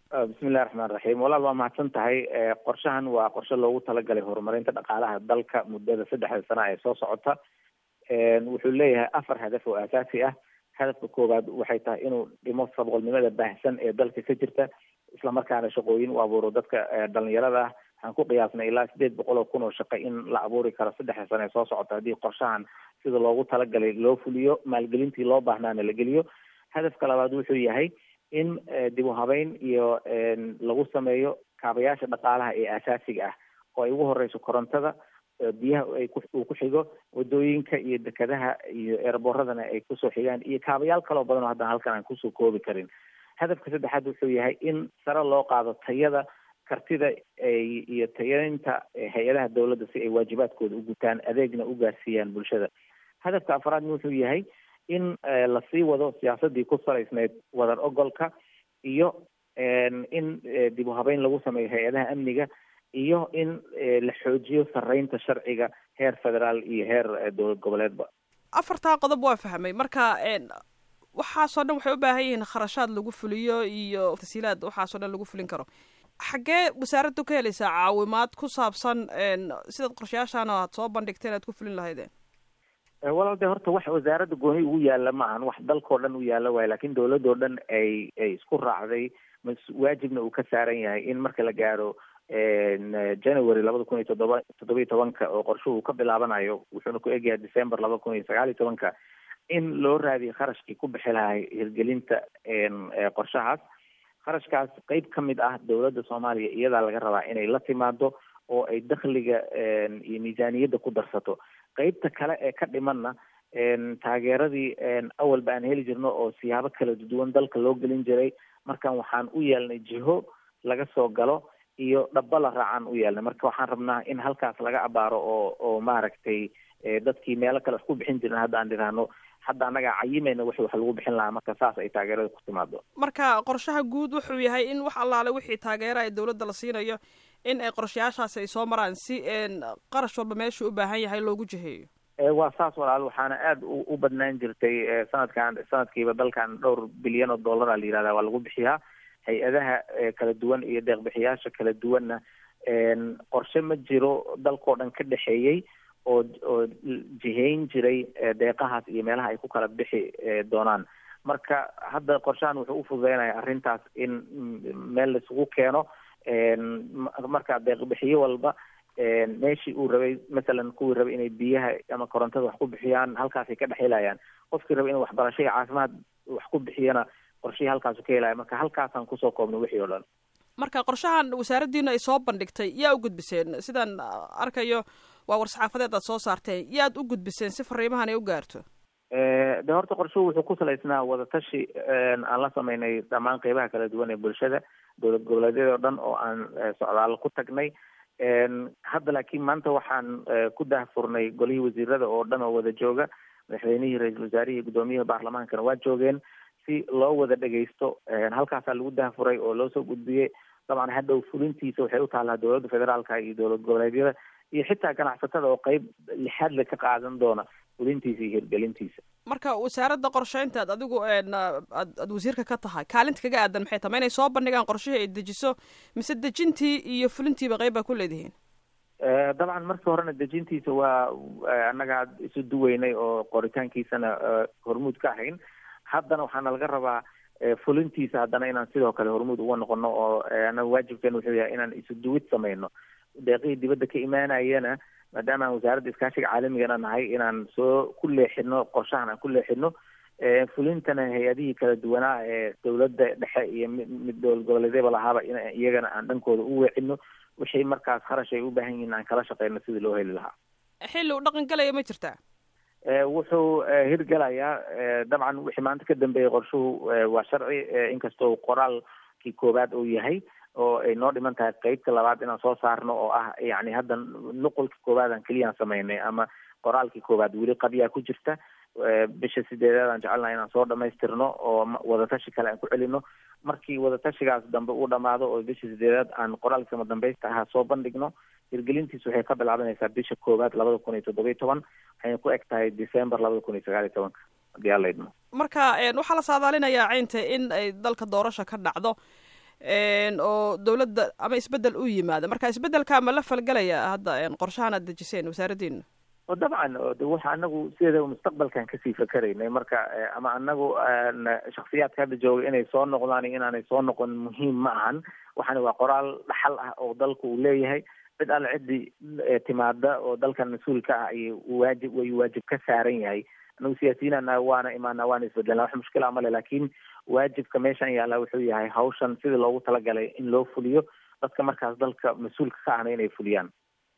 bismillahi raxmaan raxiim walaal waa mahadsan tahay qorshahan waa qorshe loogu talagalay horumarinta dhaqaalaha dalka muddada saddexda sana ee soo socota wuxuu leeyahay afar hadaf oo aasaasi ah hadafka koowaad waxay tahay inuu dhimo sabqolnimada baahsan ee dalka ka jirta islamarkaana shaqooyin u abuuro dadka dhalinyarada ah waxaan ku qiyaasnay ilaa sideed boqol oo kun oo shaqo in la abuuri karo saddexda sane ee soo socota haddii qorshahan sida loogu talagalay loo fuliyo maalgelintii loo baahnaana la geliyo hadafka labaad wuxuu yahay in dib u habeyn iyo lagu sameeyo kaabayaasha dhaqaalaha ee aasaasiga ah oo ay ugu horeyso korontada biyaha ay uu ku xigo wadooyinka iyo dekadaha iyo eeraboradana ay kusoo xigaan iyo kaabayaal kaloo badan oo haddana halkan aan kusoo koobi karin hadafka saddexaad wuxuu yahay in sare loo qaado tayada kartida iyo tayaynta hay-adaha dawladda si ay waajibaadkooda u gutaan adeegna u gaarsiiyaan bulshada hadafka afraadna wuxuu yahay in lasii wado siyaasadii ku salaysneyd wadar ogolka iyo in dib u habeyn lagu sameeyo hay-adaha amniga iyo in la xoojiyo sareynta sharciga heer federaal iyo heer dowlad goboleedba afartaa qodob waa fahmay marka waxaasoo dhan waxay u baahan yihiin kharashaad lagu fuliyo iyo tasiilaad waxaasoo dhan lagu fulin karo xaggee wasaaraddu ka helaysaa caawimaad ku saabsan sidaad qorshayaashaan aad soo bandhigteen aad ku fulin lahaydeen walaal de horta wax wasaaradda gooni ugu yaala ma ahan wax dalkao dhan u yaala waayo lakin dawladoo dhan ay ay isku raacday mas waajibna uu ka saaran yahay in marka la gaaro january labada kun iyo toddoba toddoba iyo tobanka oo qorshuhu ka bilaabanayo wuxuuna ku egyahay december labada kun iyo sagaal iyo tobanka in loo raadiyo kharashkii ku bixi lahay hirgelinta qorshahaas kharashkaas qeyb ka mid ah dawladda soomaaliya iyadaa laga rabaa inay la timaado oo ay dakhliga iyo miisaaniyadda ku darsato qeybta kale ee ka dhimanna taageeradii awalba aan heli jirno oo siyaabo kala duwan dalka loo gelin jiray markan waxaan u yeelnay jiho laga soo galo iyo dhaba la raacaan u yeelnay marka waxaan rabnaa in halkaas laga abaaro oo oo maaragtay dadkii meelo kale wax ku bixin jirin hadda aan dhiraahno hadda annagaa cayimayna wixii wax lagu bixin lahaa marka saas ay taageerada ku timaado marka qorshaha guud wuxuu yahay in wax allaale wixii taageera ay dawladda la siinayo in ay qorshayaashaasi ay soo maraan si qarash walba meeshuu u baahan yahay loogu jiheeyo waa saas walaal waxaana aada u badnaan jirtay sanadkan sanadkiiba dalkan dhowr bilyan oo dollara la yihahda waa lagu bixiyaa hay-adaha kala duwan iyo deeqbixiyaasha kala duwanna qorshe ma jiro dalkao dhan ka dhexeeyey oo oo jihayn jiray deeqahaas iyo meelaha ay ku kala bixi doonaan marka hadda qorshahan wuxuu ufududeynaya arrintaas in meel laisugu keeno marka deeqbixiyo walba meeshii uu rabay masalan kuwii rabay inay biyaha ama korontada wax ku bixiyaan halkaasay ka dhex helayaan qofkii rabay inuu waxbarasho iyo caafimaad wax ku bixiyana qorshihii halkaasu ka helaya marka halkaasaan kusoo koobnay wixii oo dhan marka qorshahan wasaaraddiina ay soo bandhigtay yaa u gudbiseen sidaan arkayo waa war-saxaafadeed aad soo saarteen yaad u gudbiseen si fariimahan ay u gaarto de horta qorshuhu wuxuu ku salaysnaa wadatashi aan la sameynay dhammaan qeybaha kala duwan ee bulshada dowlad goboleedyada o dhan oo aan socdaalo ku tagnay hadda laakiin maanta waxaan ku dahfurnay golihii wasiirada oo dhan oo wada jooga madaxweynihii ra-iisul wasaarihii guddoomiyaha baarlamaankana waa joogeen si loo wada dhegaysto halkaasaa lagu dahfuray oo loo soo gudbiyey dabcan hadhow fulintiisa waxay u taallaa dowladda federaalka iyo dowlad goboleedyada iyo xitaa ganacsatada oo qeyb lixaadle ka qaadan doona fulintiisa iyo hirgelintiisa marka wasaaradda qorsheynta ad adigu aad aad wasiirka ka tahay kaalinta kaga aadan maxay tahay ma inay soo bandhigaan qorshihii ay dejiso mise dejintii iyo fulintiiba qeyb baa ku leedihiin dabcan markii horena dejintiisa waa annaga isu duweynay oo qoritaankiisana hormuud ka ahayn haddana waxaana laga rabaa fulintiisa haddana inaan sidoo kale hormuud uga noqono oo anaga waajibkeena wuxuu yahay inaan isu duwid samayno deeqihii dibadda ka imaanayana maadaama aan wasaaradda iskaashiga caalamigana nahay inaan soo ku leexino qorshahan aan ku leexino fulintana hay-adihii kala duwanaa ee dowladda dhexe iyo mid dowlad goboleedyaba lahaaba in iyagana aan dhankooda u weecino wixii markaas kharash ay u baahan yihiin aan kala shaqeyno sidii loo heli lahaa xilli u dhaqan galaya ma jirtaa wuxuu hirgelayaa dabcan wixii maanta ka dambeeyay qorshuhu waa sharci inkastoo qoraalkii koowaad uu yahay oo ay noo dhiman tahay qeybta labaad inaan soo saarno oo ah yani hadda nuqulkii koowaad aan keliyaan samaynay ama qoraalkii koowaad weli qabyaa ku jirta bisha sideedaad aan jecelnaha inaan soo dhamaystirno oo wadatashi kale aan ku celino markii wadatashigaas dambe uu dhamaado oo bisha sideedaad aan qoraalkii sama dambaysta ahaa soo bandhigno hirgelintiisu waxay ka bilaabanaysaa bisha koowaad labada kun iyo toddoba iyo toban waxayna ku eg tahay december labada kun iyo sagaal iyo tobanka hadii aan la idmo marka waxaa la saadaalinayaa caynta in ay dalka doorasha ka dhacdo oo dowladda ama isbedel u yimaada marka isbedelka ma la falgelaya hadda qorshahan aad dejiseen wasaaraddiina dabcan de waxa anagu sideeda mustaqbalkan kasii fakeraynay marka ama anagu shaksiyaadka hadda jooga inay soo noqdaan iyo inaanay soo noqon muhiim ma ahan waxaana waa qoraal dhaxal ah oo dalku uu leeyahay cid alle ciddii timaada oo dalkan mas-uulka ah ay waajib way waajib ka saaran yahay anagu siyaasiyiinana waana imaana waana isbedelna wax mushkila male laakiin waajibka meeshan yaalla wuxuu yahay hawshan sidii loogu talagalay in loo fuliyo dadka markaas dalka mas-uulka ka ahna inay fuliyaan